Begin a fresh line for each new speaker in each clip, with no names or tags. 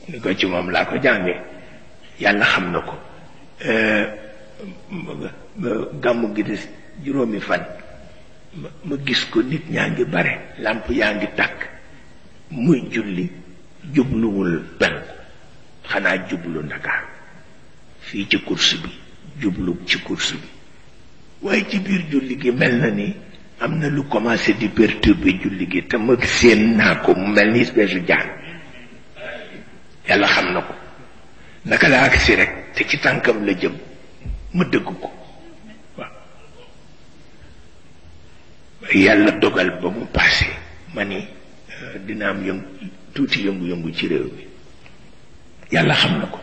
ni ko ci moom laa ko jànge yàlla xam na ko gàmmu gi des juróomi fan ma gis ko nit ñaa ngi bare làmp yaa ngi tàkk muy julli jubluwul penku xanaa jublu ndakaar fii ci course bi jublu ci course bi waaye ci biir julli gi mel na ni am na lu commencé di perturber julli gi te ma séen naa ko mu mel ni espèce jaan yàlla xam na ko naka la agsi rek te ci tànkam la jëm ma dëgg ko waaw yàlla dogal ba mu passé ma ni dina am yëngu tuuti yëngu-yëngu ci réew mi yàlla xam na ko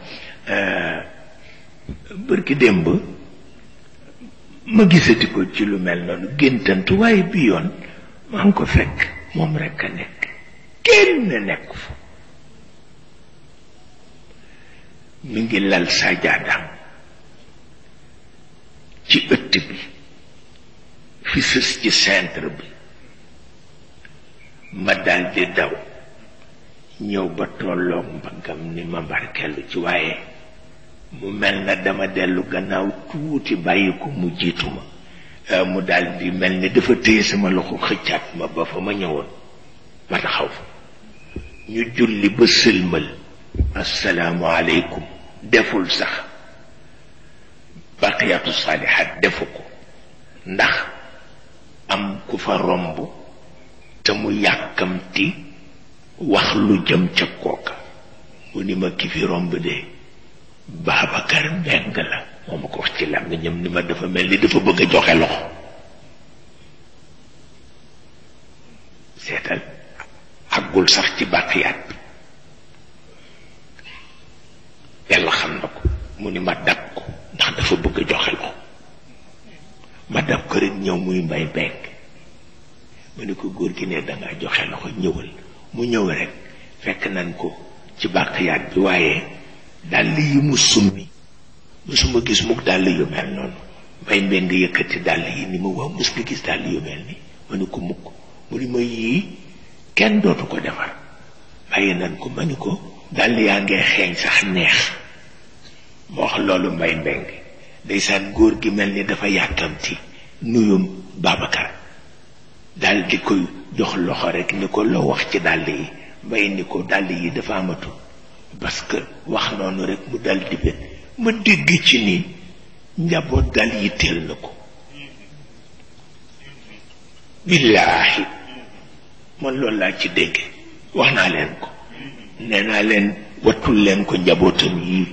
bërki démb ma gisati ko ci lu mel noonu géntantu waaye bi yoon maa ngi ko fekk moom rekk a nekk kenn nekk fa mi ngi lal saajaadaam ci ëtt bi fi sës ci centre bi ma daldi daw ñëw ba tolloog mbaggam ni ma barkellu ci waaye mu mel na dama dellu gannaaw tuuti bàyyi ko mu jiitu ma mu daldi mel ni dafa téye sama loxo xëccaat ma ba fa ma ñëwoon ma taxaw fa ñu julli ba sëlmal assalaamu aleykum deful sax baqiyatu saalihaat defu ko ndax am ku fa romb te mu yàkkamti wax lu jëm ca kooka mu ni ma ki fi romb de Babacar Mbeng la moo ma ko wax ci làmmiñam ni ma dafa mel ni dafa bëgg a joxe loxo seetal àggul sax ci bàqiyaat bi yàlla xam na ko mu ni ma dab ko ndax dafa bëgg a joxe loxo ma dab ko rek ñëw muy mbay mbeng ma ni ko góor gi ne dangaa joxe loxo ñëwal mu ñëw rek fekk nañ ko ci bàqiyaat bi waaye dàll yi mu summi musuma gis mukk dàll yu mel noonu mbay mbeng yëkkati dàll yi ni ma waaw mus nga gis dàll yu mel ni ma ni ko mukk mu ni ma yii kenn dootu ko defar bàyyi nañ ko ma ni ko dàll yaa ngee xeeñ sax neex ma wax loolu mbay mbeng ndeysaan góor gi mel ni dafa yàkkamti nuyum Babacar dal di koy jox loxo rek ni ko loo wax ci dàll yi mbay ni ko dàll yi dafa amatul parce que wax noonu rek mu dal di bet ma dégg ci ni njaboot dal yi teel na ko billaahi man loolu laa ci dégg wax naa leen ko nee naa leen wattul leen ko njabootam yii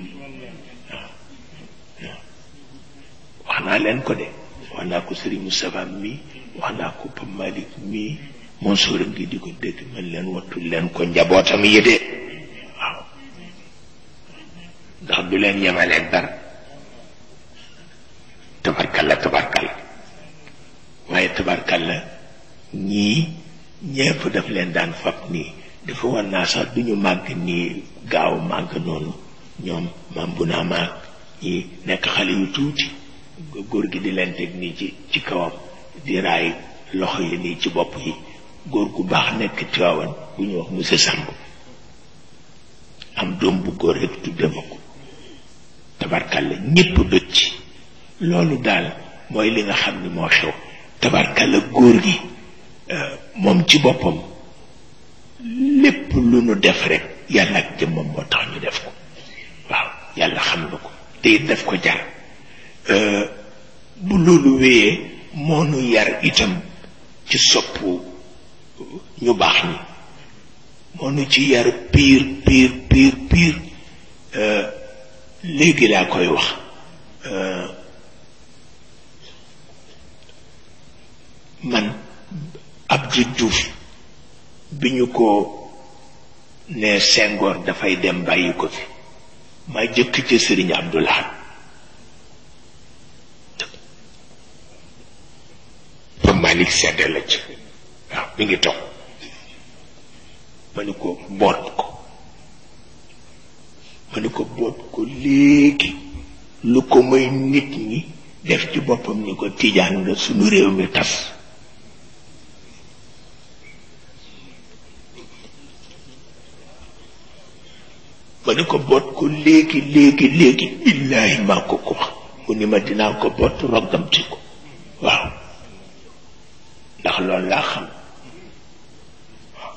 wax naa leen ko de wax naa ko Serigne Moustapha mii wax naa ko Pape Malick mii mon sóora ngi di ko dégg man leen wattul leen ko njabootam yi de waaw ndax du leen yemaleeg dara tabarkalla tabarkalla waaye tabarkalla ñii ñépp daf leen daan fab nii dafa war naa sax du ñu màgg nii gaaw màgg noonu ñoom maam bu naa maag ñi nekk xale yu tuuti góor gi di leen teg nii ci ci kawam di raay loxo yi nii ci bopp yi góor gu baax nekk Tiwaawan bu ñu wax monsieur Samb am doom bu góor rek tudde ma ko tabarkalla ñépp bëgg ci loolu daal mooy li nga xam ni moo xew tabarkalla góor gi moom ci boppam lépp lu nu def rek yàlla ak jëmmam moo tax ñu def ko waaw yàlla xam na ko te it def ko jar bu loolu wéyee moo nu yar itam ci soppu ñu baax ñi moo nu ci yar piir piir piir piir léegi laa koy wax man Abdou Diouf bi ñu ko ne Senghor dafay dem bàyyi ko fi ma jëkk ca Sëriñ Abdou Lahad ba Malick sedd la ci waaw mi ngi toog ma ni ko boot ko ma ni ko boot ko léegi lu ko may nit ñi def ci boppam ni ko tijaan nga sunu réew mi tas ma ma ni ko boot ko léegi léegi léegi billaahi maa ko ko wax mu ni ma dinaa ko boot roggamti ko waaw ndax loolu laa xam waaw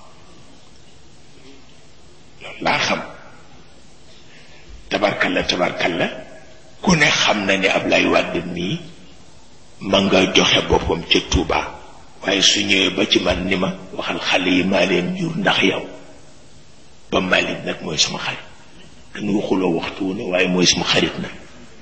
loolu laa xam tabarkalla tabarkalla ku ne xam na ne Ablaye Wade mii ma nga joxe boppam ca Touba waaye su ñëwee ba ci man ni ma waxal xale yi maa leen jur ndax yow ba Malick nag mooy sama xarit dañu waxuloo waxtu wu ne waaye mooy sama xarit nag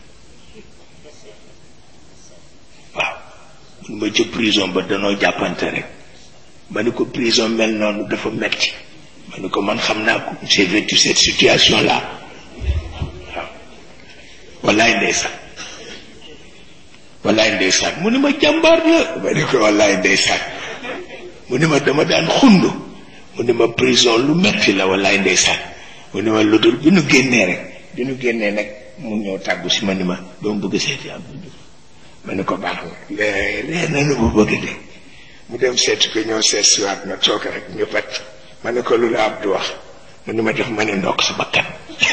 waaw mun ma ca prison ba danoo jàppante rek ma ni ko prison mel noonu dafa metti ma ni ko man xam naa ko j'ai vécu cette situation là waaw wallaay ndeysaan wallaay ndeysaan mu ni ma jàmbaar la ma ni ko wallaay ndeysaan mu ni ma dama daan xund mu ni ma prison lu metti la wallaay ndeysaan mu ni ma lu dul bi nu génnee rek bi nu génnee nag mu ñëw tàggu si ma ni ma doo bëgg seeti Abdou Diouf ma ni ko baax na ree na nu ma bëgg de mu dem seeti ko ñëw seet siwaat na toog rek ñu pat ma ne ko lu la Abdou wax mu ni ma def ma ne ndokk sa bakkan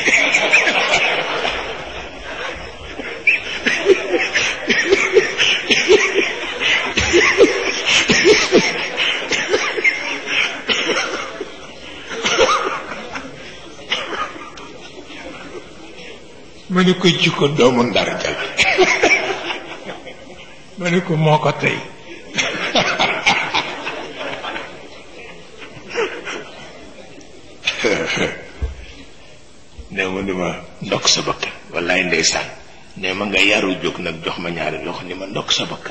ma ne ko jikko doomu ndar ja la ma ne ko moo ko tey ne mu ni ma ndokk sa bakkan wallaay ndeysaan ne ma nga yaru jóg nag jox ma ñaari loxo ni ma ndokk sa bakkan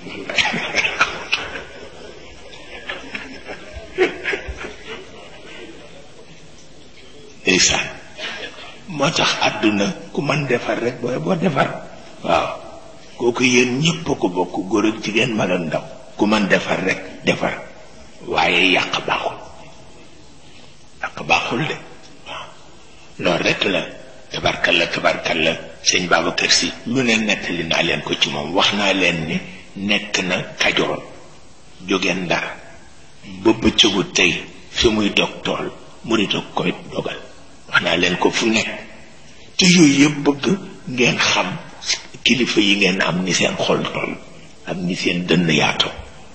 ndeysaan moo tax àdduna ku man defar rek booy boo defar waaw kooku yéen ñëpp ko bokk góor ak jigéen mag ak ndaw ku man defar rek defar waaye yàq baaxul yàq baaxul de waaw loolu rek la tabarkal la tabarkal la sëñ Babacar Si lu ne nettali naa leen ko ci moom wax naa leen ni nekk na kajoor jóge ndar ba bëccëgu tey fi muy dog tool mu di dog koy dogal wax naa leen ko fu nekk te yooyu yëpp bëgg ngeen xam kilifa yi ngeen am ni seen xol toll ak ni seen dënn yaatoo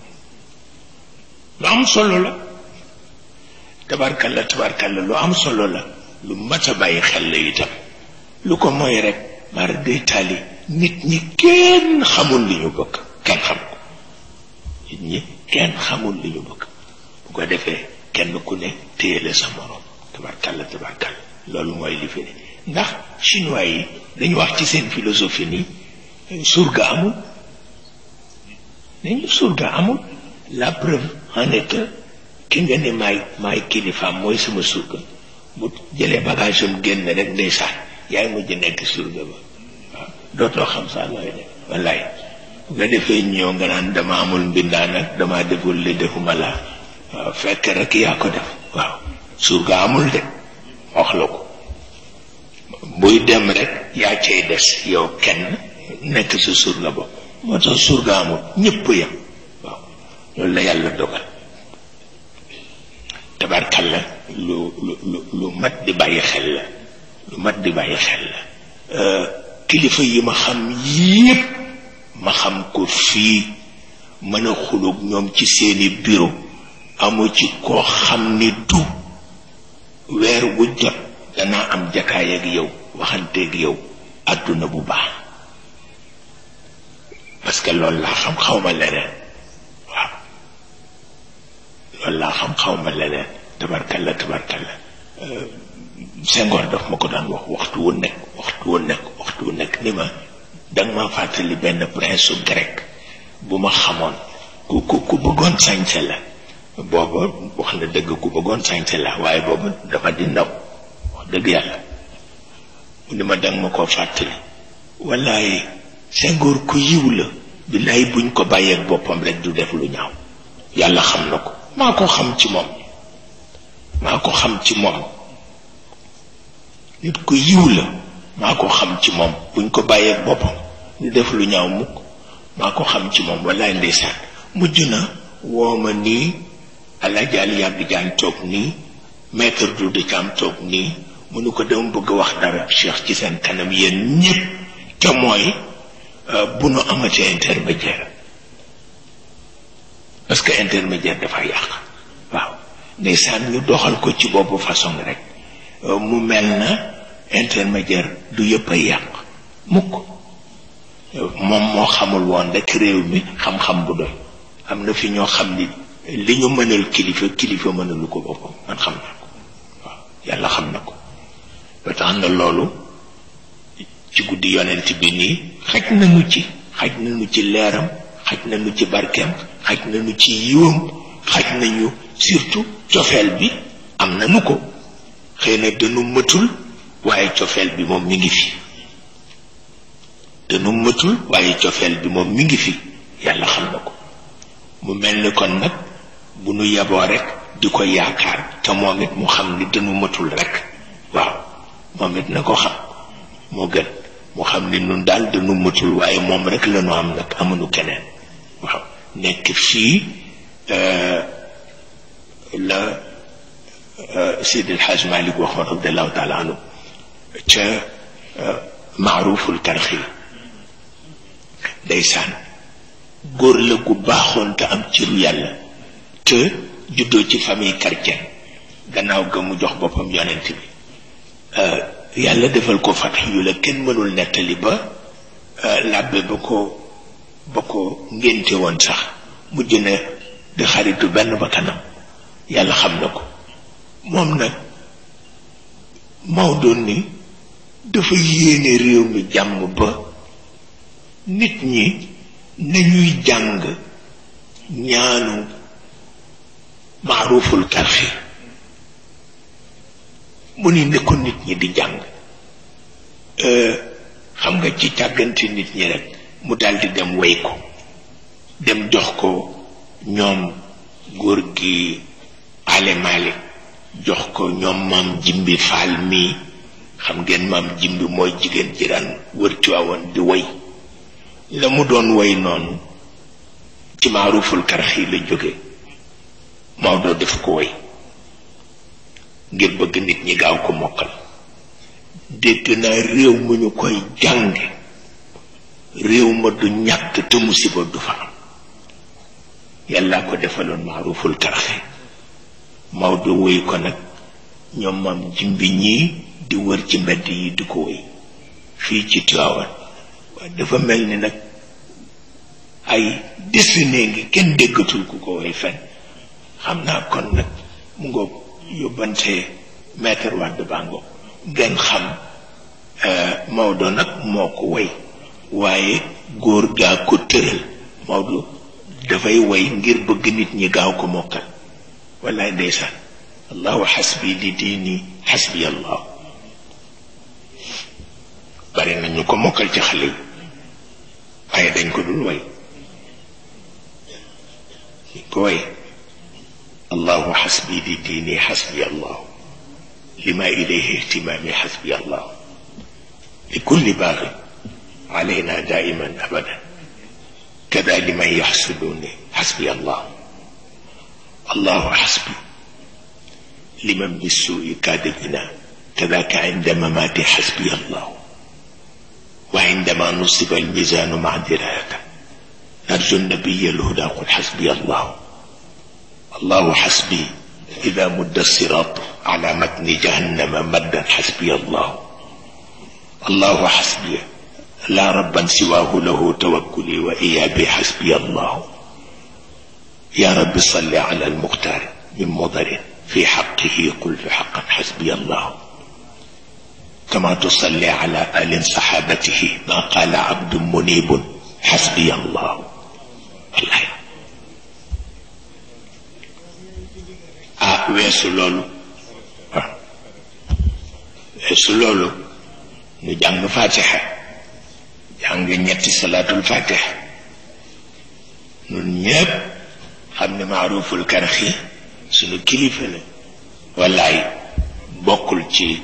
lu am solo la tabarkalla tabarkalla lu am solo la lu mat a bàyyi xel la itam lu ko mooy rek mara day taali nit ñi kenn xamul li ñu bëgg kenn xam ko nit ñi kenn xamul li ñu bëgg bu ko defee kenn ku ne téye la sa morom tabarkalla tabarkalla loolu mooy li fi ne ndax chinois yi dañu wax ci seen philosophie ni surga amul nañu surga amul la preuve en est que ki nga ne maay maay kilifaam mooy sama surga bu jëlee bagage am génn rek ndeysaan yaay mujj nekk surga ba waaw dootoo xam saa looy def wallaay bu nga defee ñëw nga naan dama amul mbindaan ak dama deful li defuma laa waaw fekk rek yaa ko def waaw surga amul de wax la ko buy dem rek yaa cay des yow kenn nekk sa surga bopp moo tax surga amul ñëpp yam waaw loolu la yàlla dogal tabarkalla lu lu lu lu mat di bàyyi xel la lu mat di bàyyi xel la kilifa yi ma xam yépp ma xam ko fii mën a xulóog ñoom ci seeni bureau amu ci koo xam ni du weer wu jot danaa am jakaay ak yow waxanteeg yow àdduna bu baax parce que loolu laa xam xaw ma leneen waaw loolu laa xam xaw ma leneen tabarkalla tabarkalla Senghor daf ma ko daan wax waxtu wu nekk waxtu wu nekk waxtu wu nekk ni ma danga ma fàttali benn prince su grec bu ma xamoon ku ku ku bëggoon sañse la booba wax na dëgg ku bëggoon sañse la waaye booba dafa di ndaw wax dëgg yàlla mu ni ma danga ma koo fàttali wallaay Senghor ku yiw la billaay buñ ko bàyyeek boppam rek du def lu ñaaw yàlla xam na ko maa ko xam ci moom maa ko xam ci moom nit ku yiw la maa ko xam ci moom buñ ko bàyyeek boppam du def lu ñaaw mukk maa ko xam ci moom wallaay ndeysaan mujj na woo ma nii alaaji Ali yàgg jaan toog nii maître du de Thiam toog nii mu nu ko dama bëgg wax dara cheikh ci seen kanam yéen ñépp te mooy bu nu amatee intermédiaire parce que intermédiaire dafa yàq waaw ndeysaan ñu doxal ko ci boobu façon rek mu mel na intermédiaire du yëpp a yàq mukk moom moo xamul woon rek réew mi xam-xam bu doy am na fi ñoo xam ni li ñu mënal kilifa kilifa mënalu ko boppam man xam naa ko waaw yàlla xam na ko ba tax na loolu ci guddi yonent bi nii xaj nañu ci xaj nañu ci leeram xaj nañu ci barkeem xaj nañu ci yiwam xaj nañu surtout cofeel bi am nañu ko xëy na dañu mëtul waaye cofeel bi moom mi ngi fi dañu mëtul waaye cofeel bi moom mi ngi fi yàlla xam na ko mu mel ni kon nag bu nu yeboo rek di ko yaakaar te moom it mu xam ni dañu mëtul rek waaw moom it na ko xam moo gën mu xam ni nun daal dañu mëtul waaye moom rek la ñu am nag amuñu keneen waaw nekk fii la Seydi El Hadj Malick waxoon radiallahu taala anhu ca maaruful karxi ndeysaan góor la gu baaxoon te am ciru yàlla te juddoo ci famille chrétienne gannaaw ga mu jox boppam yonent bi yàlla defal ko fatax yu la kenn mënul nettali ba làbbe ba ko ba ko ngénte woon sax mujj na di xaritu benn ba kanam yàlla xam na ko moom nag Maodo ni dafa yéene réew mi jàmm ba nit ñi nañuy jàng ñaanu maaruful karxi mu ni ne ko nit ñi di jàng xam nga ci càggante nit ñi rek mu daldi dem way ko dem jox ko ñoom góor gi alemaale jox ko ñoom maam jimbi faal mii xam ngeen maam jimbi mooy jigéen ji daan wër Tiwaawan di way la mu doon way noonu ci maaruful karxi la jóge Maodo def ko way ngir bëgg nit ñi gaaw ko mokkal dégg naa réew mu ñu koy jànge réew ma du ñàkk te musiba du fa am yàlla ko defaloon maaruful karxi Maodo woy ko nag ñoom maam jimbi ñii di wër ci mbedd yi di ko woy fii ci Tiwaawan waaye dafa mel ni nag ay dessiné ngi kenn déggatul ku ko woy fen xam naa kon nag mu ngoog yóbbante maître Wade Bango ngeen xam Maodo nag moo ko woy waaye góor gaa ko tëral Maodo dafay woy ngir bëgg nit ñi gaaw ko mokkal wallaay ndeysaan allahu xasbi di diini xasbi allah bari na ñu ko mokkal ci xale yi waaye dañ ko dul way ñu ko way allahu xasbi di diini xasbi allah lima ilayhi ihtimaami xasbi allah li kulli baaxi alayna daiman abadan kada liman yaxsuduni xasbi allah الله حسبي لمن بالسوء كاد بنا كذاك عند مماتي حسبي الله وعندما نصب الميزان مع درايته نرجو النبي الهدى قل حسبي الله الله حسبي إذا مد الصراط على متن جهنم مدا حسبي الله الله حسبي لا ربا سواه له توكلي وإيابي حسبي الله يا رب صل على المختار من مضر في حقه قل في حقا حسبي الله كما تصلي على آل صحابته ما قال عبد منيب حسبي الله الله ah weesu loolu waaw weesu loolu ñu jàng fatiha jàng ñetti salaatul fatiha ñun ñépp xam ne maaruful karxi sunu kilifa la wallaay bokkul ci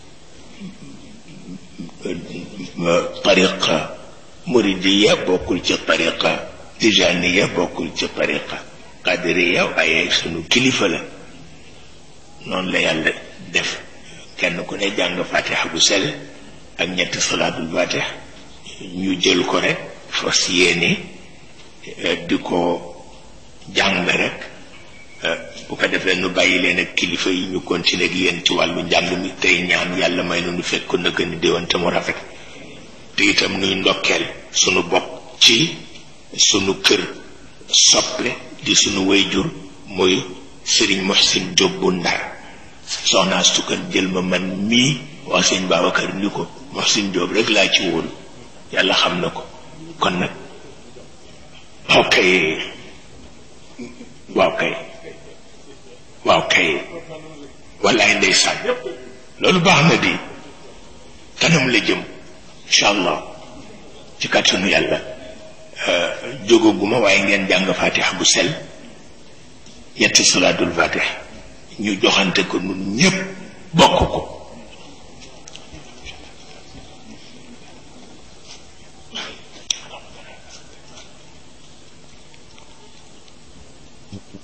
tariqa muridiya bokkul ci tariqa tijaniya bokkul ci tariqa qadiriya waaye sunu kilifa la noonu la yàlla def kenn ku ne jàng fatiha bu sell ak ñetti salaatul fatiha ñu jël ko rek fas yéene di ko jàng rek bu ko defee nu bàyyi leen ak kilifa yi ñu continuer ak yéen ci wàllu njàng mi tey ñaan yàlla may nu nu fekk ko nëgg ni déwén te mu rafet te itam nuy ndokkeel sunu bopp ci sunu kër soppe di sunu wayjur muy Serigne Mohsin Diop bu Ndar soxnaa sukkan jël ma man mii wax sëñ Babacar ni ko Mohsin Diop rek laa ci wóolu yàlla xam na ko kon nag waaw kay waaw kay waaw kay wallaay ndeysaan loolu baax na di kanam la jëm incha allah ci kàttanu yàlla jógaguma waaye ngeen jàng fatiha bu sel ñetti salaatul fatiha ñu joxante ko nun ñépp bokk ko
Thank you.